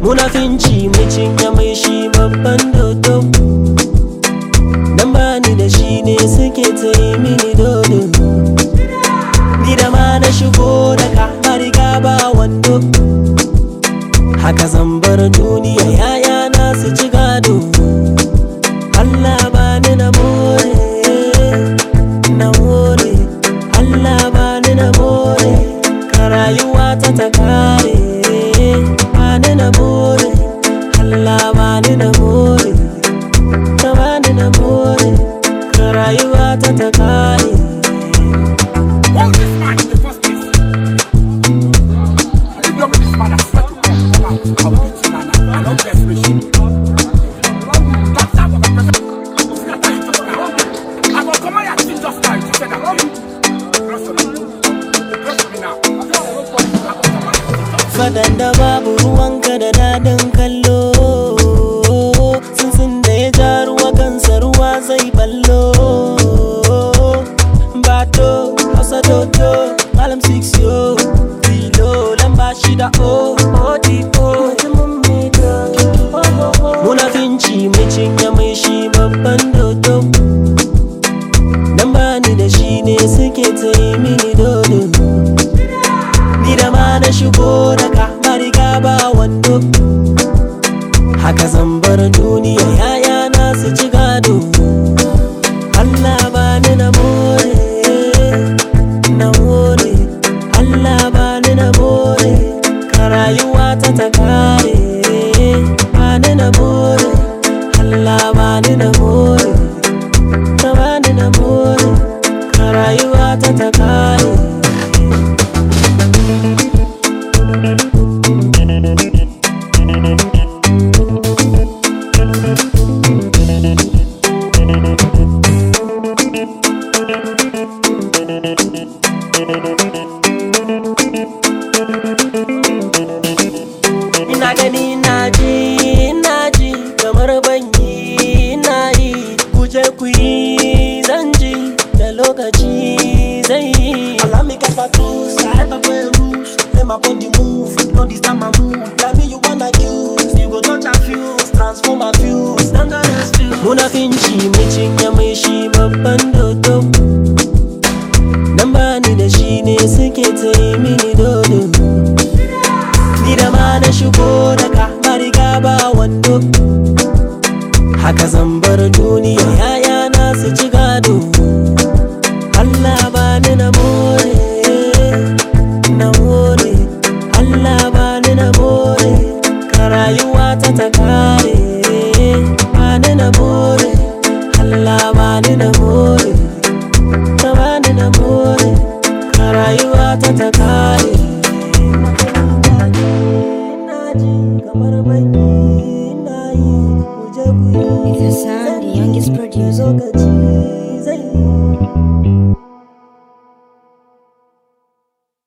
munafinci mai cinye mai shi babban dodo dan bani da shi ne suke ta yi mini dodo ni da ma na shigo da ka na riga ba wando haka zan bar duniya yaya na su ci gado Allah bani na more na more Allah bani na more ka rayuwa ta ta kare bani na more Allah bani na more ka bani na more ka rayuwa ta ta kare Hold this man in the first place. And if you're with this man, I swear to God, come out. I'll beat you, man. I don't bless you. That's how I'm a Scatter you just now. I will come out and just now. You said I'm you. Trust me. Trust me now. I will come out and fadan da babu ruwanka da dadin kallo sun da ya ja ruwa kansa ruwa zai ballo bato hausa dodo malam 6 yo filo lamba shida o odipo munafinci mai cinye mai shi babban dodo dan bani da shi ne suke ta yi mini dodo ni da ma na shigo da ka na riga ba wando haka zan bar duniya yaya na su ci gado Allah ba ni na more na more Allah ba ni na more ka rayuwa ta ta kare ba ni na more Allah ba ni na more ka ba ni na more ka rayuwa ta ta kare ina gani na ji na ji kamar banyi na yi kuje ku yi zan ji da lokaci zai yi Allow me get back close, I have a way rules. Let my body move, no this time I move. Tell me you wanna use, you go touch and fuse, transform and fuse. Stand on the still. munafinci mai cinye mai shi babban dodo dan bani da shi ne suke ta yi mini dodo ni da ma na shigo da ka na riga ba wando haka zan bar duniya yaya na su ci gado Allah bani na more na more Allah bani na more ka rayuwa ta ta kare bani na more Allah bani na more ka bani na more ka rayuwa ta ta kare ina ji kamar banyi ina yi kuje ku yi It's a sound, the youngest producer. lokaci zai yi